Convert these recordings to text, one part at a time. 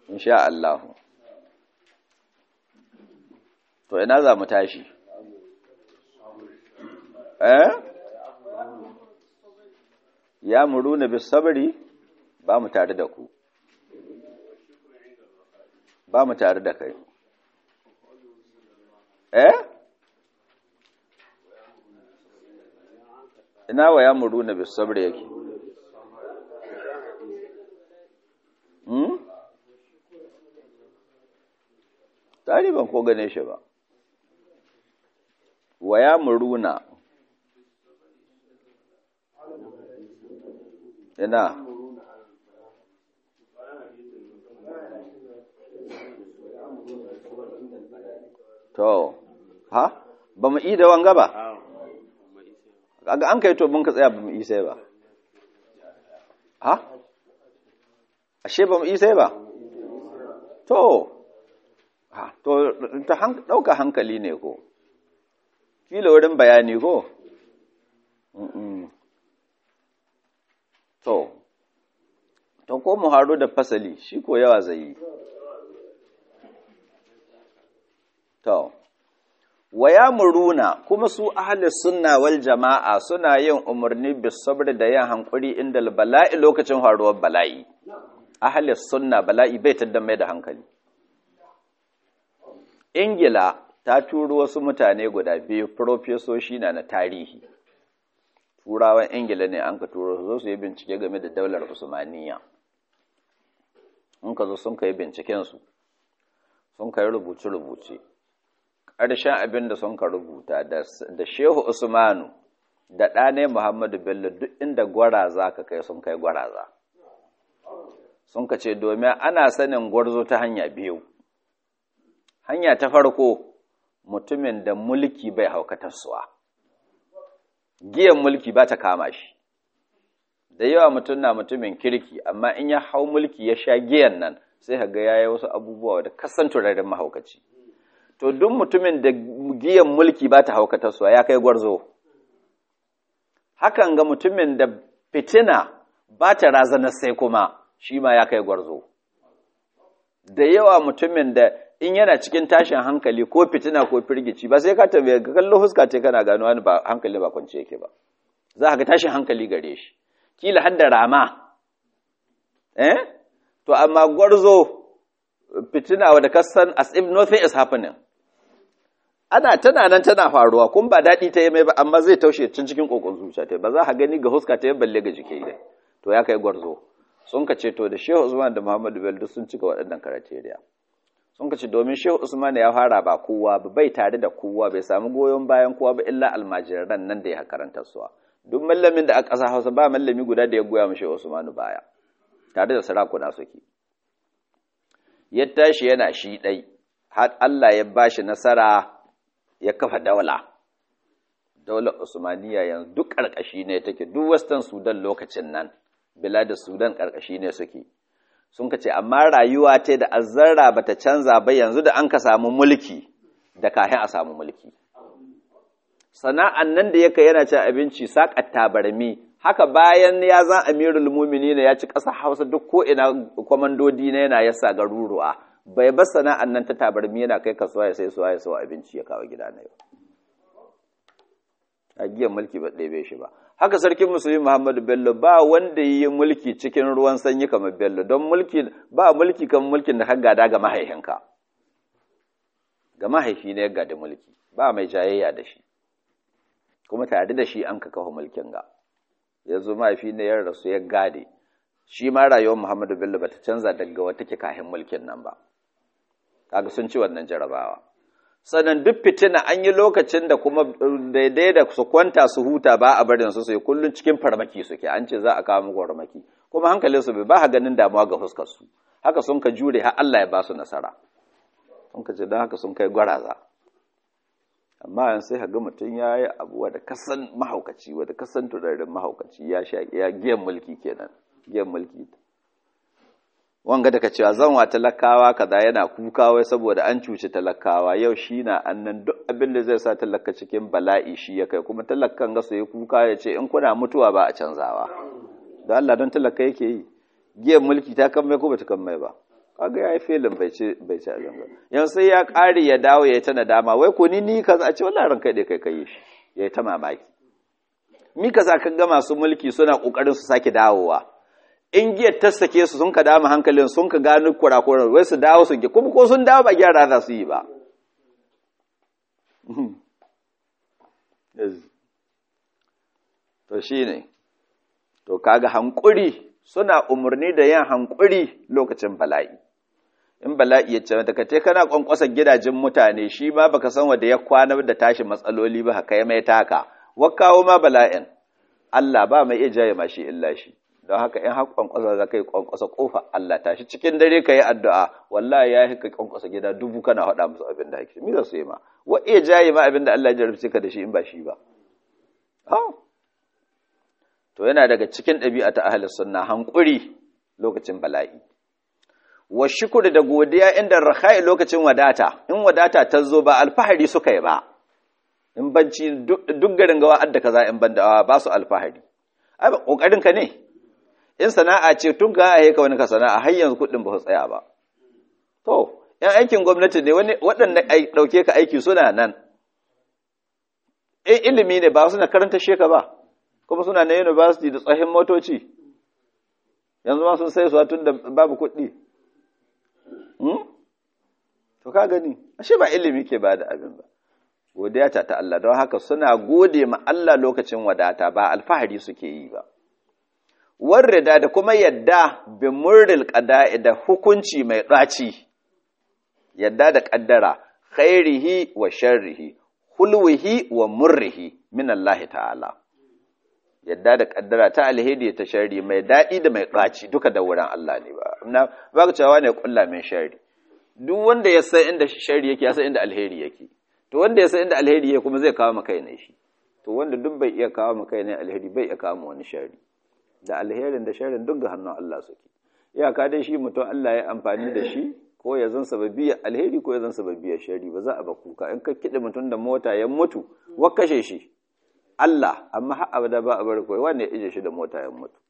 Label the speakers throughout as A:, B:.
A: insha Allah to ina za mu tashi eh ya muruna bis sabri ba mu tare da ku ba mu tare da kai eh ina wa ya muruna bis sabri yake hmm tari ban ko gane shi ba wa ya muruna ina to ha ba mu yi da wanga ba kaga an kai to mun ka tsaya ba mu yi sai ba ha ashe ba mu yi sai ba to ha to ta dauka hankali ne ko kila wurin bayani ko to to ko mu haro da fasali shi ko yawa zai yi to waya muruna kuma su ahli sunna wal jama'a suna yin umarni bis sabr da yin hankuri inda bala'i lokacin faruwar bala'i ahli sunna bala'i bai tadda mai da hankali ingila ta turo wasu mutane guda biyu profesoshi na na tarihi turawan ingila ne an ka turo su zo su yi bincike game da daular usmaniya in ka zo sun ka yi bincikensu sun ka yi rubuce-rubuce ƙarshen abin da sun ka rubuta da shehu usmanu da ɗane muhammadu bello duk inda gwaraza ka kai sun kai gwaraza sun ka ce domin ana sanin gwarzo ta hanya biyu hanya ta farko mutumin da mulki bai haukatarsuwa giyan mulki ba ta kama shi da yawa mutum na mutumin kirki amma in ya hau mulki ya sha giyan nan sai ga ya yi wasu abubuwa da kasan turaren mahaukaci to duk mutumin da giyan mulki ba ta haukatarsuwa ya kai gwarzo hakan ga mutumin da fitina ba ta razanar sai kuma shi ma ya kai gwarzo da yawa mutumin da in yana cikin tashin hankali ko fitina ko firgici ba sai ka tambaye ka kallo huska ce kana gano wani ba hankali ba kwance yake ba za ka ga tashin hankali gare shi kila har da rama eh to amma gwarzo fitina wadda ka san as if nothing is happening ana tana nan tana faruwa kun ba daɗi ta yi mai ba amma zai taushe cin cikin kokon zuciya ta ba za ka gani ga huska ta yi balle ga jiki dai to ya kai gwarzo sun ka ce to da Shehu Usman da Muhammadu Bello sun cika waɗannan karateriya sun ka ce domin Shehu Usman ya fara ba kowa ba bai tare da kowa bai samu goyon bayan kowa ba illa almajiran nan da ya karanta suwa duk mallamin da a ƙasa Hausa ba mallami guda da ya goya mu Shehu Usman baya tare da sarakuna suke ya tashi yana shi ɗai har Allah ya bashi nasara ya kafa daula daular Usmaniya yanzu duk ƙarƙashi ne take duk western Sudan lokacin nan da Sudan ƙarƙashi ne suke. Sun ka ce, amma rayuwa ce da azzarra ba ta canza ba yanzu da an ka samu mulki da kahin a samu mulki. Sana'an nan da yaka yana cin abinci saƙar tabarmi, haka bayan ya zan amirul mumini ya ci ƙasa Hausa duk ko ina kwamandodi na yana yasa garuruwa. Bai bar sana'an nan ta tabarmi yana kai kasuwa ya sai suwa ya sau abinci ya kawo gida na yau. A giyan mulki ba ɗebe shi ba. haka sarkin musulmi Muhammadu Bello ba wanda yi mulki cikin ruwan sanyi kamar Bello don mulki ba mulki kan mulkin da kan gada ga mahaihinka ga mahaifi ne ya gada mulki ba mai jayayya da shi kuma tare da shi an ka kawo mulkin ga yanzu mahaifi ne ya rasu ya gade shi ma rayuwar Muhammadu Bello bata canza daga wata ke kahin mulkin nan ba kaga sun ci wannan jarabawa sannan duk fitina an yi lokacin da kuma daidai da su kwanta su huta ba a barin su sai kullun cikin farmaki suke an ce za a kawo muku farmaki kuma hankalin su bai ba ganin damuwa ga fuskar su haka sun ka jure har Allah ya ba su nasara sun ka ce don haka sun kai gwaraza amma yan sai ga mutum ya yi abuwa da kasan mahaukaci wadda kasan turarin mahaukaci ya sha ya giyan mulki kenan giyan mulki wanga daga cewa zan wa talakawa kaza yana kuka wai saboda an cuci talakawa yau shi na annan duk abin da zai sa talaka cikin bala'i shi ya kai kuma talakan ga su yi kuka ya ce in kuna mutuwa ba a canzawa da Allah don talaka yake yi giyan mulki ta kan mai ko bata kan mai ba kaga yayi filin bai ci bai ci abin ba yanzu sai ya ƙare ya dawo ya ta nadama wai ko ni ni kaza a ce wallahi ranka dai kai kai shi yayi ta mamaki mi kaza ka ga masu mulki suna kokarin su sake dawowa in giyar ta sake su sun ka dama hankalin sun ka gano kurakuran wai su dawo su kuma ko sun dawo ba gyara za su yi ba to shine to kaga hankuri suna umarni da yin hankuri lokacin bala'i in bala'i ya ce mata kace kana kwankwasa gidajen mutane shi ma baka san wanda ya kwana da tashi matsaloli ba haka ya mai taka wakawo ma bala'in Allah ba mai iya jaye mashi illa shi don haka in har kwankwasa za ka yi kwankwasa kofa Allah tashi cikin dare ka yi addu'a wallahi ya ka kwankwasa gida dubu kana haɗa musu abin da hake mi za su yi ma wa iya jaye ma abin da Allah ya jarabce ka da shi in ba shi ba to yana daga cikin ɗabi'a ta ahlus sunna hankuri lokacin bala'i wa shukuri da godiya inda rakhai lokacin wadata in wadata ta zo ba alfahari suka yi ba in banci duk garin gawa adda kaza in banda ba su alfahari ai kokarin ka ne in sana'a ce tun ga ai ka wani ka sana'a har yanzu kudin ba su tsaya ba to yan aikin gwamnati ne wani waɗanda ai dauke ka aiki suna nan in ilimi ne ba suna karanta sheka ba kuma suna na university da tsohin motoci yanzu ma sun sai su tun da babu kuɗi to ka gani ashe ba ilimi ke ba da abin ba godiya ta ta Allah don haka suna gode ma Allah lokacin wadata ba alfahari suke yi ba warrida da kuma yadda bi murril qada'i da hukunci mai ɗaci yadda da ƙaddara khairihi wa sharrihi hulwihi wa murrihi min Allah ta'ala yadda da ƙaddara ta alheri ta sharri mai daɗi da mai ɗaci duka da wurin Allah ne ba na ba ka cewa ne kulla min sharri duk wanda ya san inda sharri yake ya san inda alheri yake to wanda ya san inda alheri yake kuma zai kawo maka ne shi to wanda duk bai iya kawo maka ne alheri bai iya kawo wani sharri da alherin da sharrin duk ga hannun Allah suke iyaka dai shi mutum Allah ya amfani da shi ko ya zan sababiyar alheri ko ya zan sababiyar sharri ba za a ba kuka in ka kiɗe mutum da mota ya mutu wa kashe shi Allah amma har abada ba a bar koyi wanda ya ije shi da mota ya mutu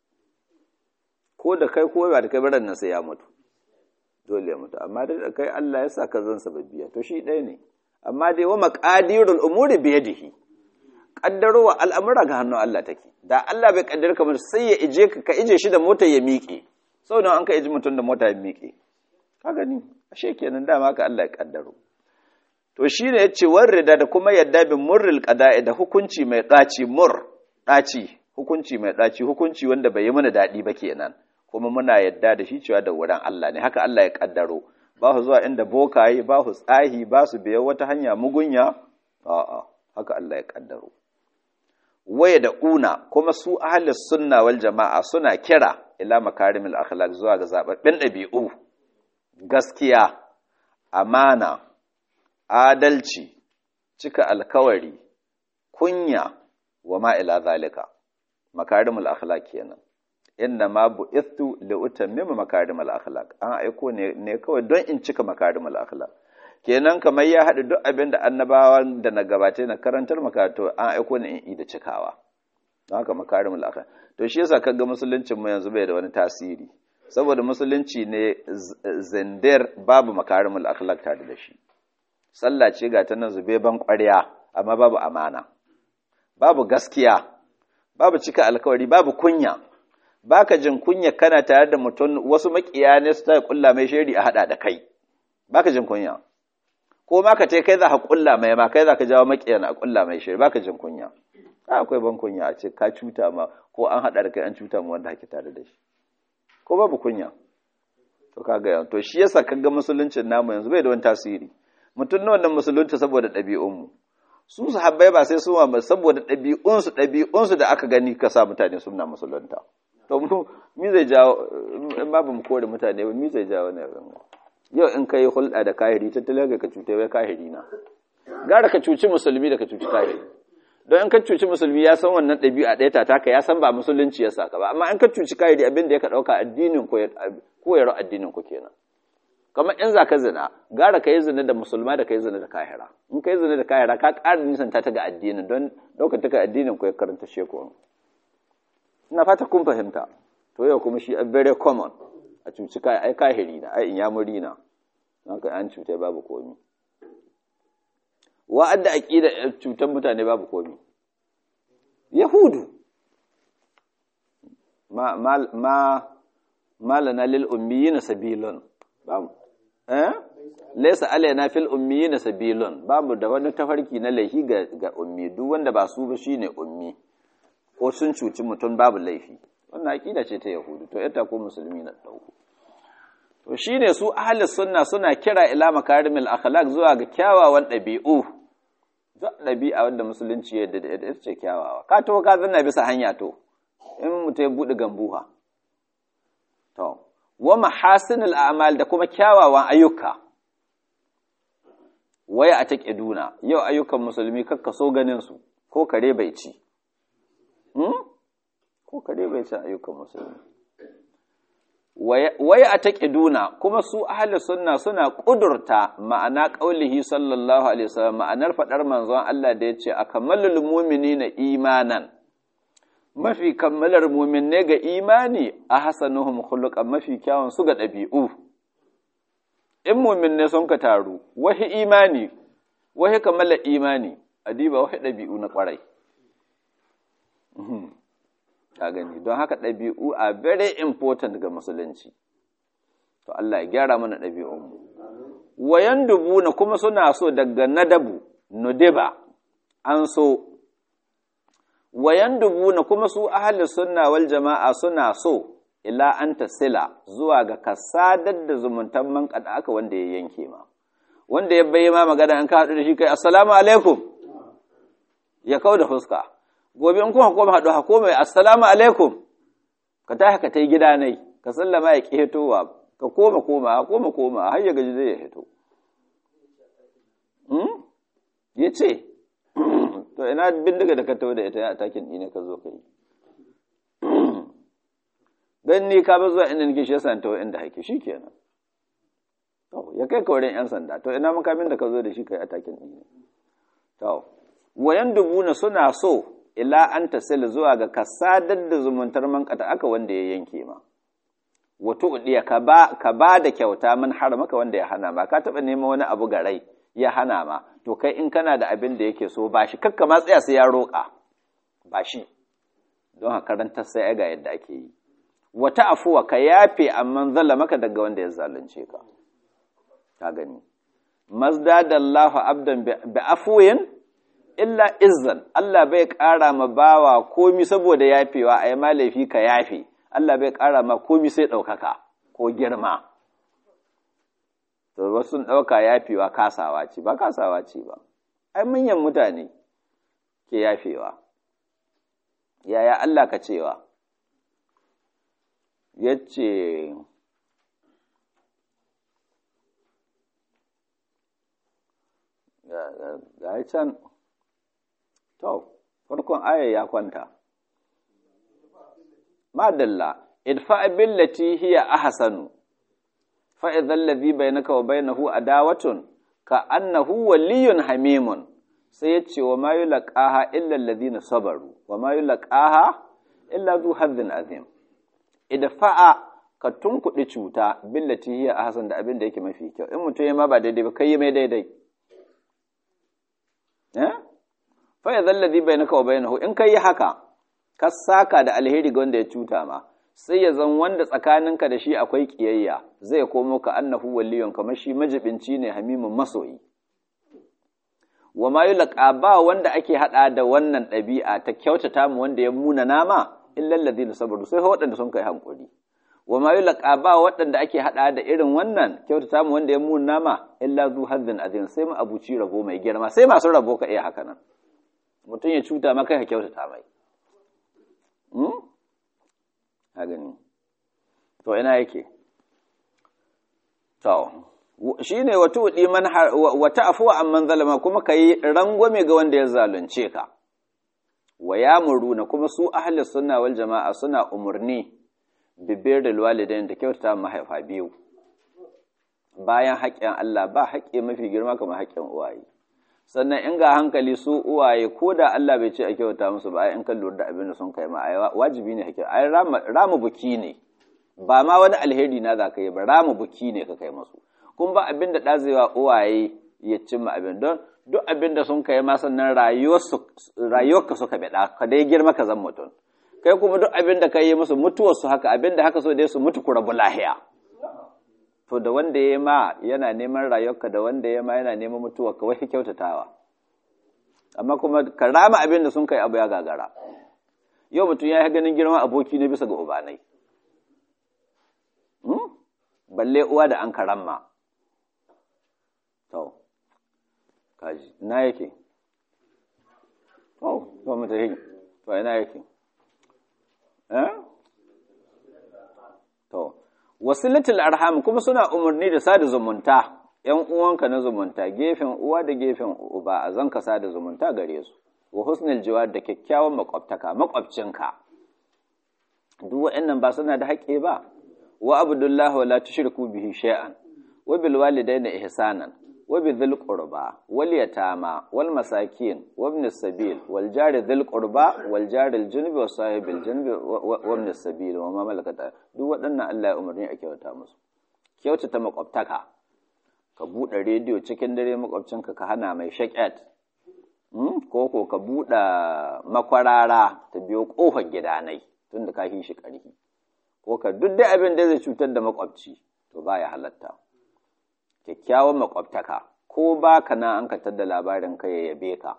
A: ko da kai ko ba da kai baran nan sai ya mutu dole ya mutu amma da kai Allah ya sa ka zan sababbiya to shi ɗaya ne amma dai wa maqadirul umuri bi yadihi kaddarowa al'amura ga hannun Allah take da Allah bai kaddar kamar sai ya ije ka ka ije shi da mota ya miƙe saboda an ka ije mutum da mota ya miƙe ka gani ashe kenan dama ka Allah ya kaddaro to shine yace warrida da kuma yadda bin murril qada'i da hukunci mai daci mur daci hukunci mai daci hukunci wanda bai yi mana dadi ba kenan kuma muna yadda da shi cewa da wurin Allah ne haka Allah ya kaddaro ba su zuwa inda bokaye ba su tsahi ba su biya wata hanya mugunya a'a haka Allah ya kaddaro waya da una kuma su ahlus sunna wal jama'a suna kira ila makarimil akhlaq zuwa ga zababbin dabi'u gaskiya amana adalci cika alkawari kunya wa ma ila zalika makarimul akhlaq kenan inna ma bu'ithu li utammima makarimul akhlaq an aiko ne ne kawai don in cika makarimul akhlaq kenan kamar ya haɗu duk abin da annabawan da na gabata na karantar makarantu an aiko ne in da cikawa don haka makarimul akhlaq to shi yasa kaga musuluncin mu yanzu bai da wani tasiri saboda musulunci ne zindir babu makarimul akhlaq tare da shi sallah ce ga ta nan zube ban ƙwarya amma babu amana babu gaskiya babu cika alkawari babu kunya baka jin kunya kana tare da mutum wasu makiya ne su ta kulla mai shari a hada da kai baka jin kunya ko ma ka ce kai za ka kulla mai ma kai za ka jawo makiyan a kulla mai shari baka jin kunya akwai ban kunya a ce ka cuta ma ko an hada da kai an cuta ma wanda kake tare da shi ko babu kunya to kaga to shi yasa kaga musuluncin namu yanzu bai da wani tasiri mutum na wannan musulunta saboda ɗabi'unmu su sahabbai ba sai su ma saboda ɗabi'unsu ɗabi'unsu da aka gani ka sa mutane suna musulunta to mu mi zai jawo in babu mu kore mutane ba mi zai jawo ne yau in kai hulɗa da kahiri tattalin ka cuta wai kahiri na gara ka cuci musulmi da ka cuci kahiri don in ka cuci musulmi ya san wannan ɗabi'a ɗaya ta taka ya san ba musulunci ya saka ba amma in ka cuci kahiri abin da ya ka ɗauka addinin ko yaro addinin ku kenan kamar in za ka zina gara ka yi zina da musulma da ka yi zina da kahira in ka yi zina da kahira ka ƙara nisanta ta ga addinin don ɗaukar ta ga addinin ku ya karanta sheku ina fata kun fahimta to yau kuma shi a very common a cuci kai ai kahiri na ai in ya muri na haka an cutai babu komi wa'adda aqida cutar mutane babu komi yahudu ma ma ma malana lil ummiyin sabilun babu eh laysa alaina fil ummiyin sabilun babu da wani tafarki na laifi ga ga ummi duk wanda ba su ba shine ummi ko sun cuci mutum babu laifi wannan aqida ce ta yahudu to ita ko musulmi na dauko to shine su ahli sunna suna kira ila makarimil akhlaq zuwa ga kyawawan dabi'u duk dabi'a wanda musulunci ya da ita ce kyawawa ka to ka zanna bisa hanya to in mutum ya bude gambuha to wa mahasinul a'mal da kuma kyawawan ayyuka waya a take duna yau ayyukan musulmi kakka so ganin su ko kare bai ci ko kare bai ci ayyukan musulmi waya a taƙiduna kuma su ahli sunna suna ƙudurta ma'ana ƙaulihi sallallahu alaihi wasallam ma'anar faɗar manzon Allah da ya ce a kammalul na imanan mafi kammalar muminne ga imani a hasanuhum khuluqan mafi kyawun su ga ɗabi'u in muminne sun ka taru wahi imani wahi kammalar imani adiba wahi ɗabi'u na ƙwarai ka gani don haka ɗabi'u a very important ga musulunci to Allah ya gyara mana ɗabi'unmu wayan dubu na kuma suna so daga nadabu nudiba an so wayan dubu na kuma su ahli sunna wal jama'a suna so ila an tasila zuwa ga kasadar da zumuntan man kada aka wanda ya yanke ma wanda ya bayyana magana an ka haɗu da shi kai assalamu alaikum ya kau da fuska gobe in kuma koma haɗu hako mai assalamu alaikum ka tashi ka ta yi gida nai ka sallama ya ƙetowa ka koma koma koma koma har ya gaji zai ya hito ya ce to ina bindiga da ka tawo da ita a takin ɗine ka zo ka yi don ni ka ba zuwa inda nake shi yasa tawo inda hake shi kenan to ya kai ka wurin yan sanda to ina makamin da ka zo da shi kai a takin ɗine to wayan dubuna suna so ila an tasila zuwa ga ka sadar da zumuntar man aka wanda ya yanke ma wato udiya ka ba ka ba da kyauta man har maka wanda ya hana ma ka taba neman wani abu ga rai ya hana ma to kai in kana da abin da yake so ba shi kakka ma tsaya sai ya roƙa ba shi don haka karantar sai ga yadda ake yi wata afuwa ka yafe amma zalla maka daga wanda ya zalunce ka ka gani mazdadallahu abdan bi afwin illa izzan Allah bai ƙara ma bawa komi saboda yafewa a yi ma laifi ka yafe Allah bai ƙara ma komi sai ɗaukaka ko girma to wasu sun ɗauka yafewa kasawa ce ba kasawa ce ba ai manyan mutane ke yafewa yaya Allah ka cewa yace ga can To, farkon aya ya kwanta. Madalla, idfa billati hiya ahsanu fa idhal ladhi bainaka wa bainahu adawatun ka annahu waliyyun hamimun sai yace wa ma yulqaha illa alladhina sabaru wa ma yulqaha illa zu hadhin azim idfa'a ka tunkuɗi cuta billati hiya ahsan da abin da yake mafi kyau in mutum ya ma ba daidai ba kai mai daidai eh fa ya zallazi bainaka wa bainahu in kai haka ka saka da alheri ga wanda ya cuta ma sai ya zan wanda tsakaninka da shi akwai kiyayya zai komo ka annahu waliyun kamar shi majibinci ne hamimin masoyi wa ma yulqa ba wanda ake hada da wannan ɗabi'a ta kyautata mu wanda ya muna nama illa alladhina sabaru sai waɗanda sun kai hankuri wa ma yulqa ba waɗanda ake hada da irin wannan kyautata mu wanda ya muna nama illa zu hazzin azim sai mu abuci rabo mai girma sai masu rabo ka iya haka nan mutum ya cuta maka ka kyautata mai a gani to ina yake to shi ne wata wuɗi wata afuwa amman zalama kuma ka yi rangwame ga wanda ya zalunce ka wa ya muruna kuma su ahli sunna wal jama'a suna umarni bibir da walidain da kyautata mahaifa biyu bayan haƙƙin Allah ba haƙƙi mafi girma kamar haƙƙin uwaye sannan in ga hankali su uwaye ko da Allah bai ce a kyauta musu ba ai in kan lura da abin da sun kai ma ai wajibi ne hakki ai rama buki ne ba ma wani alheri na za ka yi ba rama buki ne ka kai masu kun ba abin da ɗazewa uwaye ya cimma abin don duk abin da sun kai ma sannan rayuwarka suka beɗa ka dai girma ka zan mutum kai kuma duk abin da ka yi musu mutuwarsu haka abin da haka so dai su mutu ku rabu lahiya to da wanda ya ma yana neman rayuwarka da wanda ya ma yana neman mutuwarka wai kyautatawa amma kuma ka rama abin da sun kai abu ya gagara yau mutum ya yi ganin girman aboki ne bisa ga ubanai balle uwa da an karamma to kaji na yake to to mu tafi to ina yake eh to wasilatul arham kuma suna umarni da sada zumunta ‘yan uwanka na zumunta gefen uwa da gefen uba a zan ka sada zumunta gare su wa husnul jiwar da kyakkyawan makwabtaka makwabcinka duk waɗannan ba suna da haƙƙi ba wa abdullahi wa la tushriku bihi shay'an wa bil walidayni ihsanan wa bi dhil qurba wal yatama wal masakin wa ibn sabil wal jari dhil qurba wal jari al junubi was sahibil junubi wa ibn sabil wa ma malakata duk waɗannan Allah ya umarni a kyauta musu kyautata makwabtaka ka buɗe rediyo cikin dare makwabcinka ka hana mai shaƙet ko ko ka buɗe makwarara ta biyo ƙofar gidanai tun da ka shi ƙarfi ko ka duk dai abin da zai cutar da makwabci to baya halatta kyakkyawan makwabtaka ko ba ka na an katar da labarin ka ya yabe ka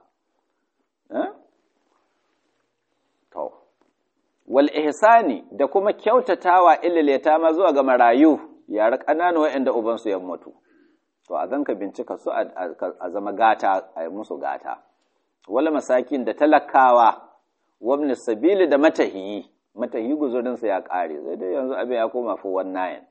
A: to wal ihsani da kuma kyautatawa ilileta ma zuwa ga marayu yara ƙanana waɗanda ubansu ya mutu to a zanka bincika su a zama gata a yi musu gata wala masakin da talakawa wabni sabili da matahiyi matahiyi guzurinsa ya ƙare zai dai yanzu abin ya koma fi wannan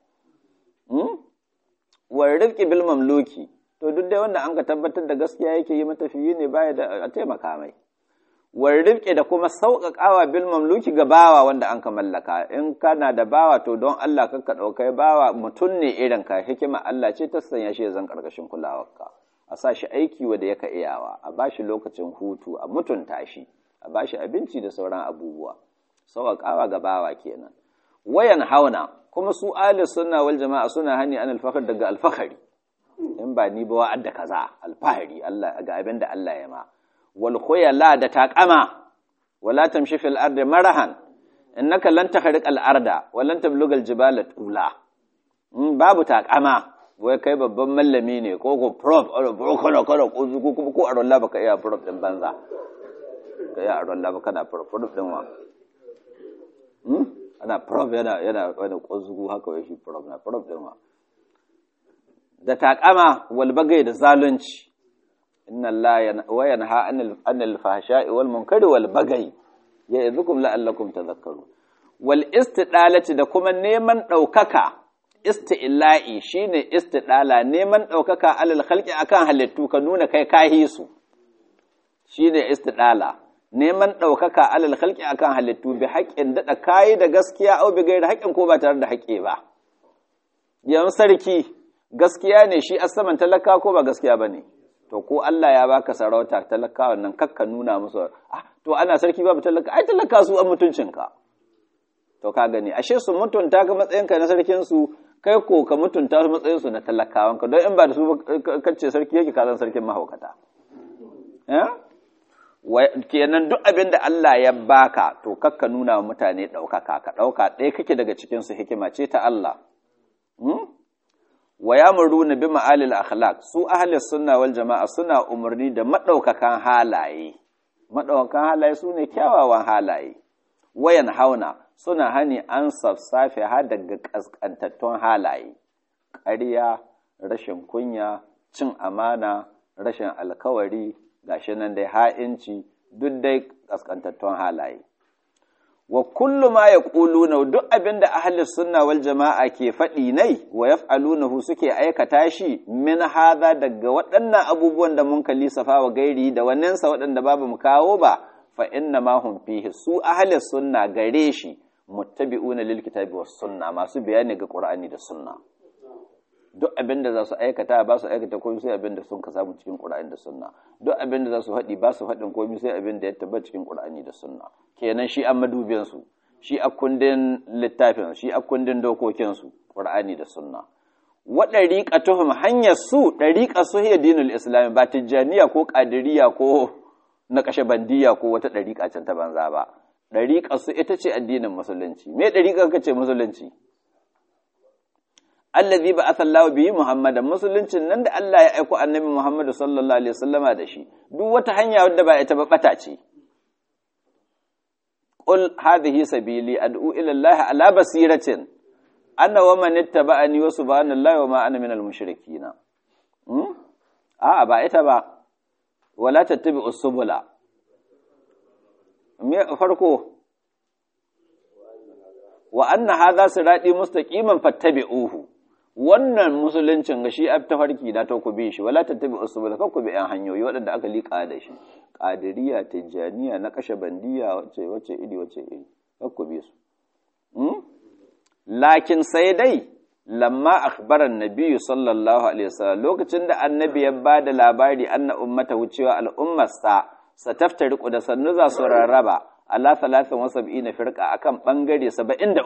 A: war rifki bil mamluki to duk dai wanda an ka tabbatar da gaskiya yake yi matafiyi ne baya da a taimaka mai war rifki da kuma sauƙaƙawa bil mamluki ga bawa wanda an ka mallaka in kana da bawa to don Allah ka ka ɗaukai bawa mutum ne irin ka hikima Allah ce ta sanya shi zan ƙarƙashin kulawarka a sa shi aiki wanda yaka iyawa a ba shi lokacin hutu a mutunta shi a ba shi abinci da sauran abubuwa sauƙaƙawa ga bawa kenan wayan hauna kuma su ahli sunna wal jama'a suna hani an alfahar daga alfahari in ba ni ba wa'adda kaza alfahari Allah ga abin da Allah ya ma wal khuyala da taqama wala tamshi fil ardi marahan innaka lan tahriq al arda wa lan tablugha al jibala tula babu taqama wai kai babban mallami ne ko ko prof ko kana kana ko ko ko aron la baka iya prof din banza ka iya aron la baka na prof prof din wa ana prof yana yana wani ƙwazugu haka wai shi prof na prof din wa da taƙama walbagai da zalunci inna Allah wa yanha anil fahsha'i wal munkari wal bagai ya idhukum la'allakum tadhakkarun wal istidalati da kuma neman ɗaukaka isti'la'i shine istidala neman ɗaukaka alal khalqi akan halittu ka nuna kai kahi su shine istidala neman ɗaukaka alal khalqi akan halittu bi haƙƙin daɗa kayi da gaskiya au bi gairi haƙƙin ko ba tare da haƙƙi ba yan sarki gaskiya ne shi asaman talaka ko ba gaskiya ba ne to ko Allah ya baka sarauta talaka wannan kakka nuna musu ah to ana sarki babu talaka ai talaka su an mutuncinka to ka gani ashe su mutunta ka matsayinka na sarkin su kai ko ka mutunta su matsayin su na talakawanka don in ba da su kace sarki yake ka zan sarkin mahaukata eh kenan duk abin da Allah ya baka to kakka nuna wa mutane ɗaukaka ka ɗauka ɗaya kake daga cikinsu hikima ce ta Allah wa ya muruna bi ma'alil akhlaq su ahli sunna wal jama'a suna umarni da madaukakan halaye madaukakan halaye su ne kyawawan halaye wayan hauna suna hani an safsafe har daga kaskantattun halaye ƙarya rashin kunya cin amana rashin alkawari gashi nan dai ha'inci duk dai kaskantattun halaye wa kullu ma yaquluna duk abinda ahli sunna wal jama'a ke faɗi nai wa yaf'alunahu suke aikata shi min hadha daga waɗannan abubuwan da mun kalli safa wa gairi da wannan sa waɗanda babu mu kawo ba fa inna ma hum fihi su ahli sunna gare shi muttabi'una lil kitabi was sunna masu bayani ga qur'ani da sunna duk abin da za su aikata ba su aikata komai sai abin da sun ka samu cikin Qur'ani da Sunna duk abin da za su haɗi ba su haɗin komai sai abin da ya tabbata cikin Qur'ani da Sunna kenan shi an madubin su shi a kundin littafin shi a kundin dokokinsu ƙur'ani da sunna wa ɗariƙatuhum hanyar su ɗariƙa su hiya dinul islam ba tijjaniya ko ƙadiriya ko na kashe bandiya ko wata ɗariƙa can ta banza ba ɗariƙa su ita ce addinin musulunci me ɗariƙa ka ce musulunci allazi ba asallahu bihi muhammadan musuluncin nan da Allah ya aiko annabi muhammadu sallallahu alaihi wasallama da shi duk wata hanya wadda ba ita ba bata ce qul hadhihi sabili ad'u ila allahi ala basiratin ana wa man ittaba'ani wa subhanallahi wa ma ana minal mushrikeen hmm? a ba ita ba wala tattabi'us subula me farko wa anna hadha sirati mustaqiman fattabi'uhu wannan musuluncin ga shi tafarki na ta ku bi shi wala tattabi'us subula ka ku bi yan hanyoyi waɗanda aka liƙa da shi qadiriyya tijaniya na kashe bandiya wace wace iri wace iri ka ku bi su hmm? lakin sai dai lamma akhbaran nabiyyu sallallahu alaihi wasallam lokacin da annabi ya bada labari anna ummata wucewa al'ummarsa sataftariqu da sannu za su rarraba ala 73 firqa akan bangare 73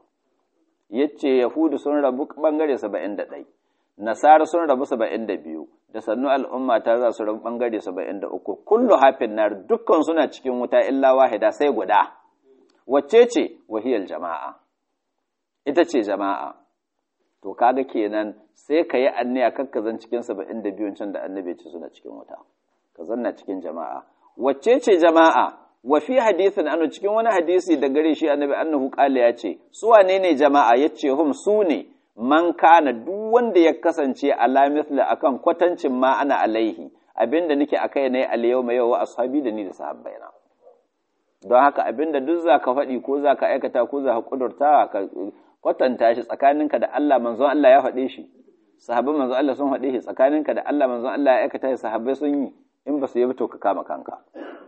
A: yace yahudu sun rabu bangare 71 nasara sun rabu 72 da sannu al'umma ta za su rabu bangare 73 kullu hafin nar dukkan suna cikin wuta illa wahida sai guda wacce ce wahiyal jama'a ita ce jama'a to kaga kenan sai ka yi anniya kakka zan cikin saba'in da biyun can da annabi ce suna cikin wuta ka zanna cikin jama'a wacce ce jama'a wa fi hadithin anu cikin wani hadisi da gare shi annabi annahu qala ya ce su wane ne jama'a yace hum su ne man kana duk wanda ya kasance ala mithla akan kwatancin ma ana alaihi abinda nake akai ne al yawma yau wa ashabi da ni da sahabbaina don haka abinda duk zaka faɗi ko zaka aikata ko zaka kudurta ka kwatanta shi tsakaninka da Allah manzon Allah ya faɗe shi sahabban manzon Allah sun faɗe shi tsakaninka da Allah manzon Allah ya aikata shi sahabbai sun yi in ba su yi to ka kama kanka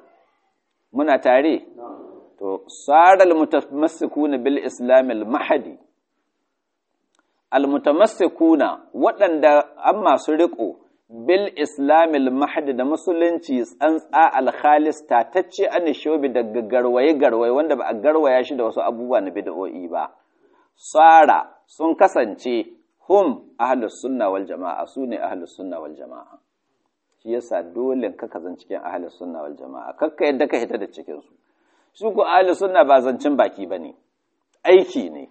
A: muna tare to saral mutamassikuna bil islam al mahdi al mutamassikuna waɗanda an masu riƙo bil islam al mahdi da musulunci tsantsa al khalis tatacce an shobi daga garwaye garwaye wanda ba a garwaya shi da wasu abubuwa na bid'o'i ba tsara sun kasance hum ahlus sunna wal jama'a su ne ahlus sunna wal jama'a shi yasa dole ka kazan cikin ahlus sunna wal jama'a kakka yadda ka hita da cikin su su ku ahlus sunna ba zancin baki bane aiki ne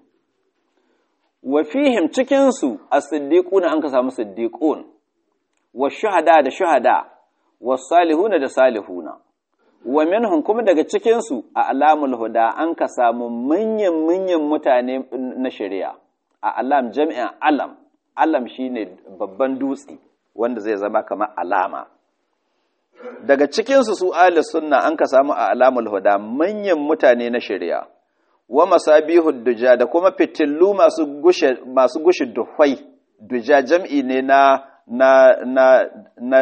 A: wa fihim cikin su as-siddiquna an ka samu siddiqun wa shuhada da shuhada was salihuna da salihuna wa minhum kuma daga cikinsu a alamul huda an ka samu manyan manyan mutane na shari'a a alam jami'an alam alam shine babban dutse wanda zai zama kamar alama daga cikinsu su ahli sunna an ka samu a alamul huda manyan mutane na shari'a wa masabihud duja da kuma fitillu masu gushe masu gushe duhwai duja jam'i ne na na na na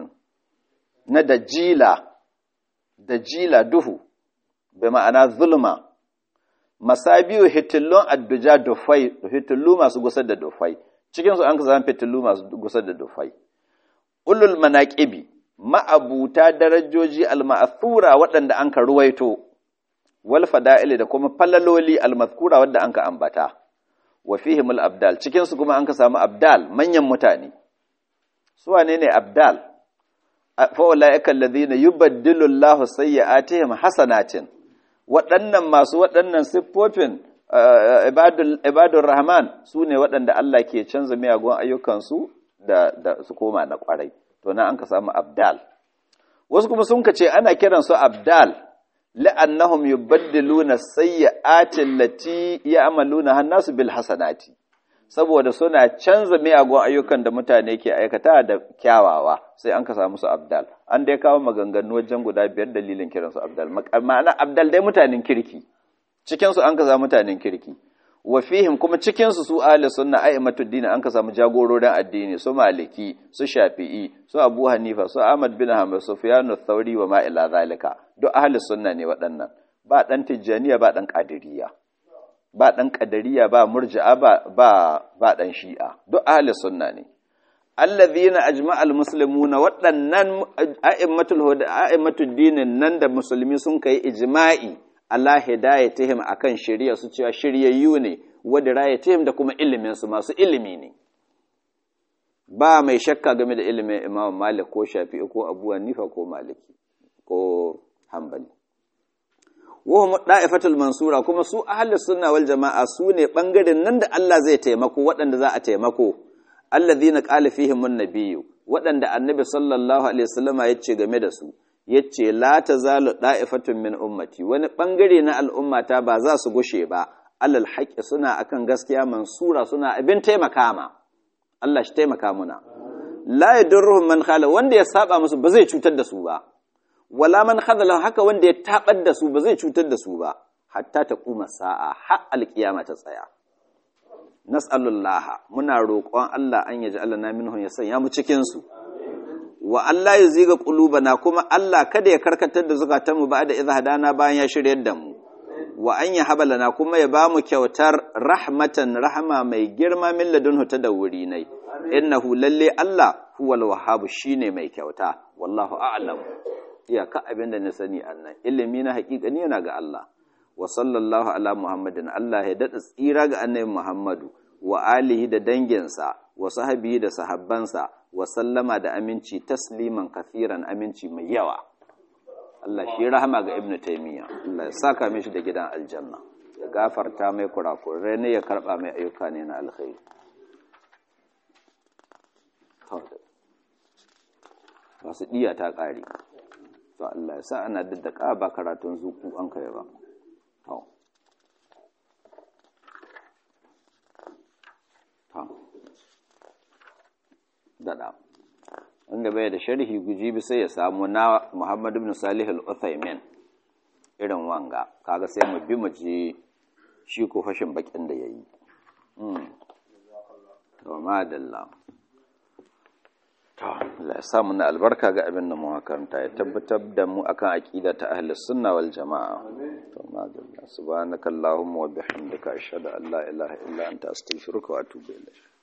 A: na dajila da jila duhu bai ma'ana zulma masabiyu hitillun adduja dufai hitillu masu gusar da dufai cikinsu an zama fitillu masu gusar da dufai ulul manaqibi ma'abuta darajoji alma'thura waɗanda an ka ruwaito wal fada'ili da kuma falaloli almazkura wadda an ka ambata wa fihimul abdal cikinsu kuma an ka samu abdal manyan mutane su wane ne abdal fa'ula'ika alladhina yubaddilu Allahu sayyi'atihim hasanatin waɗannan masu waɗannan siffofin ibadur rahman su ne waɗanda Allah ke canza miyagun ayyukansu da, da su koma na ƙwarai to na an ka samu abdal wasu kuma sun ce ana kiran su abdal la'annahum yubaddiluna sayyi'atin lati ya'maluna hannasu bil hasanati saboda suna canza miyagun ayyukan da mutane ke aikata da kyawawa sai an ka samu su abdal an dai kawo maganganu wajen guda biyar dalilin kiran su abdal ma'ana abdal dai mutanen kirki cikin su an ka samu mutanen kirki wa fihim kuma cikin su su ahli sunna a'immatud din an ka samu jagororin addini su maliki su shafi'i su abu hanifa su ahmad bin hanbal sufyan ath-thauri wa ma ila zalika duk ahli sunna ne waɗannan ba dan tijjaniya ba dan qadiriyya ba ɗan ƙadariya ba murji'a ba ba ba ɗan shi'a duk ahli sunna ne allazina ajma'al muslimuna waɗannan a'immatul huda a'immatud dinin nan da musulmi sun kai ijma'i Allah hidayatihim akan shirya su cewa shiryayyu ne wa dirayatihim da kuma ilimin su masu ilimi ne ba mai shakka game da ilimin Imam Malik ko Shafi'i ko Abu Hanifa ko Maliki ko Hanbali wahum da'ifatul mansura kuma su ahlus sunna wal jama'a su ne bangaren nan da Allah zai taimako waɗanda za a taimako alladhina qala fihim an-nabiyyu waɗanda annabi sallallahu alaihi wasallama yace game da su yace la tazalu da'ifatun min ummati wani bangare na al'ummata ba za su gushe ba alal haqqi suna akan gaskiya mansura suna abin taimaka ma Allah shi taimaka muna la yadurruhum man khala wanda ya saba musu ba zai cutar da su ba wala man khadala haka wanda ya tabar da su ba zai cutar da su ba hatta ta kuma sa'a har alkiyama ta tsaya nas'alullaha muna roƙon Allah an yaji Allah na minhum ya sanya mu cikin su wa Allah ya ziga qulubana kuma Allah kada ya karkatar da zukatanmu ba da idza hadana bayan ya shiryar da mu wa an ya habalana kuma ya bamu kyautar rahmatan rahama mai girma min ladunhu ta da wuri nai innahu lalle Allah huwal wahhab shine mai kyauta wallahu a'lam iyaka abin da na sani annan ilimi na haƙiƙani yana ga Allah wa sallallahu ala muhammadin Allah ya daɗa tsira ga annabi muhammadu wa alihi da danginsa wa sahabi da sahabbansa wa sallama da aminci tasliman kafiran aminci mai yawa Allah shi rahama ga ibnu taymiya Allah ya saka mishi da gidan aljanna ya gafarta mai kurakurai ne ya karba mai ayyuka ne na alkhairi masu diya ta ƙare to Allah ya sa ana daddaka ba karatun zuku an kai ba to to dada wanda bai da sharhi guji bi sai ya samu na Muhammad ibn Salih al-Uthaymin irin wanga kaga sai mu bi mu ji shi ko fashin bakin da yayi mm to madalla Allah ya samu na albarka ga abin da mu makaranta ya tabbatar da mu akan aqida ta ahlus sunna wal jamaa to madalla subhanakallahumma wa bihamdika ashhadu an la ilaha illa anta astaghfiruka wa atubu ilayk